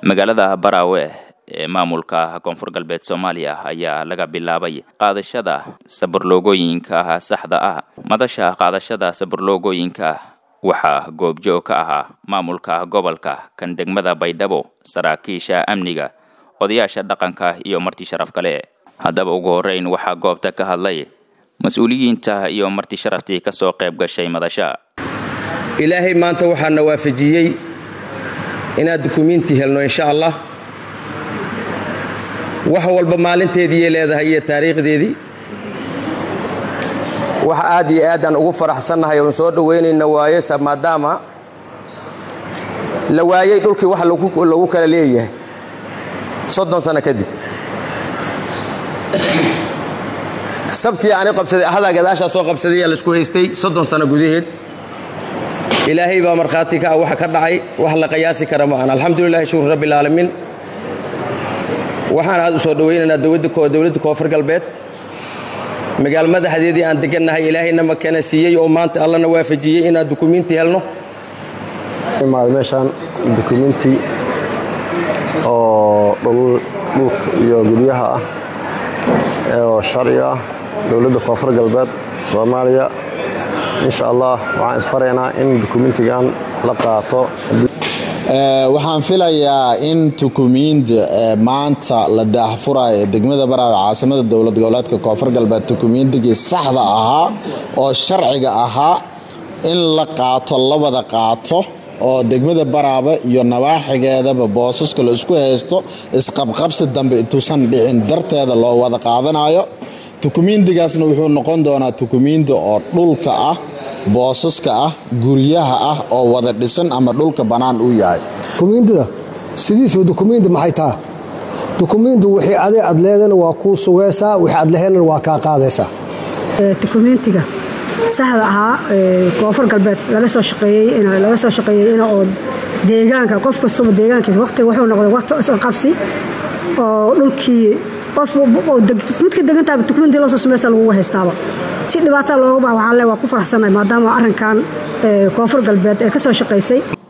magaalada baraawe ee maamulka koonfur galbeed soomaaliya ayaa laga bilaabay qaadashada saburloogooyinka saxda ah madasha qaadashada saburloogooyinka waxaa goobjoog ka ahaa maamulka gobolka kan degmada baydhabo saraakiisha amniga odayaasha dhaqanka iyo marti sharaf kale haddaba ugu horreyn waxaa goobta ka hadlay mas-uuliyiinta iyo marti sharaftii ka soo qayb gashay madasha ilaahay maanta waxaana waafajiyey inaad dukumiinti helno insha allah wax walba maalinteediiyay leedahay iyo taariikhdeedii wax aad iyo aad aan ugu faraxsannahay oon soo dhowaynayna waaye maadaama la waayey dhulkii wax lagu kala leeyahay soddon sano kadib sabtii ani qabsaday ahadaa gadaashaa soo qabsadaya laisku haystay soddon sano gudaheed ilaahay baa markhaati ka ah waxa ka dhacay wax la qiyaasi kara ma aan alxamdulilahi shukru rabbi alcaalamiin waxaan aad u soo dhowaynaynaa dowladda koonfur galbeed magaal madaxdeedii aan degannahay ilaahayna makana siiyey oo maanta allana waafajiyey inaan dukumiinti helno imaada meeshaan dukumiinti oo dhulka iyo guryaha ah oo sharci ah dowladda koonfur galbeed soomaaliya insha allah waxaan isfaraynaa in dukumentigan la qaato waxaan filayaa in dukumiinti maanta la daahfurayo ee degmada baraawe caasimada dowlad goboleedka koonfur galbeed dukumiintigii saxda ahaa oo sharciga ahaa in la qaato la wada qaato oo degmada baraabe iyo nawaaxigeedaba boosaska la isku haysto isqabqabsi dambe intuusan dhicin darteeda loo wada qaadanayo dukumiintigaasna wuxuu noqon doonaa dukumiinti oo dhulka ah boosaska ah guryaha ah oo wada dhisan ama dhulka bannaan uu yahay dukumiintida sidiisba dukumiinti maxay taha dukumiinti wixii ade aad leedana waa kuu sugaysaa wixii aad leheynana waa kaa qaadaysaa dukumiintiga saxda ahaa koonfur galbeed laga soo shaqeeyey soo shaqeeyey in oo deegaanka qof kastaba deegaankiisa waqti wuxuu noqday waqti isqabsi oo dhulkii qof midka degantaaba dukumiintii loo soo samaysta lagugu haystaaba si dhibaataa looga baha waxaan le waa ku faraxsannahay maadaama arrinkan koonfur galbeed ee ka soo shaqaysay